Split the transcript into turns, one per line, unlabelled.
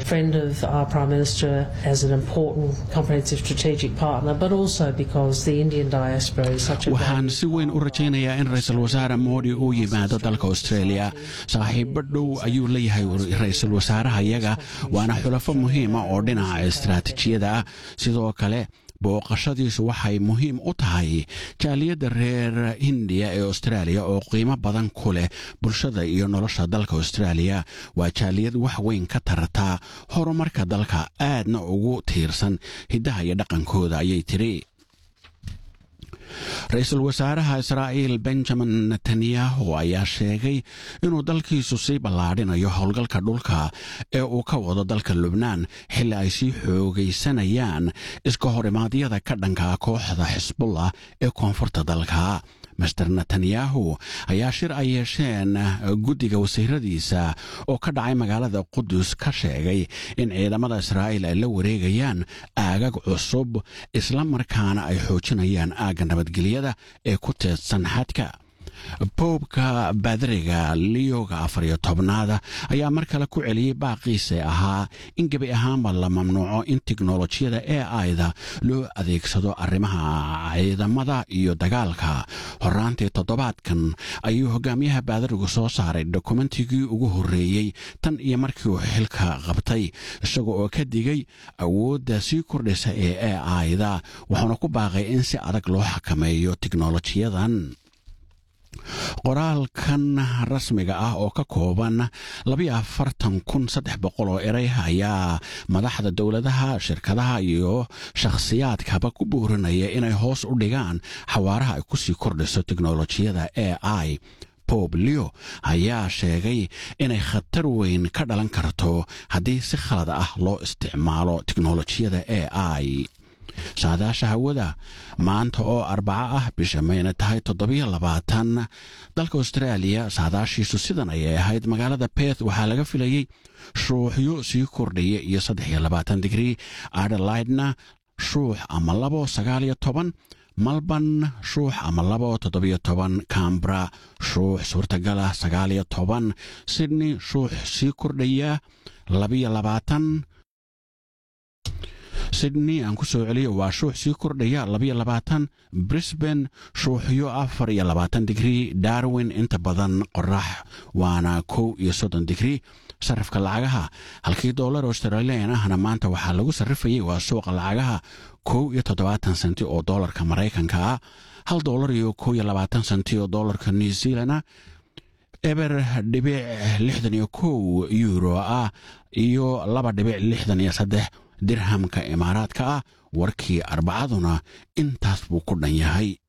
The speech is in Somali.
friend of our Prime Minister as an important comprehensive strategic partner, but also because the Indian diaspora is such a
waxaan si weyn u rajaynayaa in ra-iisul wasaare moodi uu yimaado dalka australia saaxiibo dhow ayuu leeyahay ra-iisul wasaaraha iyaga waana xulafo muhiima oo dhinaca istaraatijiyada ah sidoo kale booqashadiisu waxay muhiim u tahay jaaliyadda reer hindiya ee austraaliya oo qiimo badan ku leh bulshada iyo nolosha dalka austraaliya waa jaaliyad wax weyn ka tarata horumarka dalka aadna ugu tiirsan hiddaha iyo dhaqankooda ayay tiri ra-iisul wasaaraha israa'iil benjamin netanyahu ayaa sheegay inuu dalkiisu sii ballaadhinayo howlgalka dhulka ee uu ka wado dalka lubnaan xilli ay sii xoogaysanayaan iska horimaadyada ka dhanka kooxda xisbullah ee koonfurta dalka master netanyahu ayaa shir ay yeesheen guddiga wasiiradiisa oo ka dhacay magaalada qudus ka sheegay in ciidamada israa'iil ay la wareegayaan aagag cusub isla markaana ay xoojinayaan aagga nabadgelyada ee ku teedsan xadka boobka baadariga liyoga afar iyo tobnaada ayaa mar kale ku celiyey baaqiisa ahaa in gebi ahaanba la mamnuuco in teknolojiyada e aida loo adeegsado arrimaha ciidamada iyo dagaalka horaantii toddobaadkan ayuu hogaamiyaha baadarigu soo saaray dokumentigii ugu horreeyey tan iyo markii uu xilka qabtay isaga oo ka digay awoodda sii kordhaysa ee e aida wuxuuna ku baaqay in si adag loo xakameeyo teknolojiyadan qoraalkan rasmiga ah oo ka kooban labayo afartan kun saddex boqol oo erey ayaa madaxda dowladaha shirkadaha iyo shakhsiyaadkaba ku buurinaya inay hoos u dhigaan xawaaraha ay kusii kordhiso teknolojiyada e i bob leo ayaa sheegay inay khatar weyn ka dhalan karto haddii si khalad ah loo isticmaalo teknolojiyada e i saadaasha hawada maanta oo arbaco ah bisha mayna tahay toddobiyo labaatan dalka austraaliya saadaashiisu sidan ayay ahayd magaalada beth waxaa laga filayey shuuxyo sii kordhaya iyo saddex iyo labaatan digrii adelaidna shuux ama labo sagaaliyo toban malban shuux ama labo toddobiyo toban cambra shuux suurtagala sagaaliyo toban sydney shuux sii kordhaya labiyo labaatan sydney aan ku soo celiyo waa shuux sii kordhaya labayo labaatan brisbane shuuxyo afar iyo labaatan digrii darwin inta badan qorax waana kow iyo soddon digrii sarifka lacagaha halkii dollar australian ahna maanta waxaa lagu sarrifayay waa suuqa lacagaha kow iyo toddobaatan senti oo dollarka maraykanka ah hal dollar iyo kow iyo labaatan senti oo dollarka new zealand eber dhibic lixdan iyo kow euro ah iyo laba dhibic lixdan iyo saddex dirhamka imaaraadka ah warkii arbacaduna intaas buu ku dhan yahay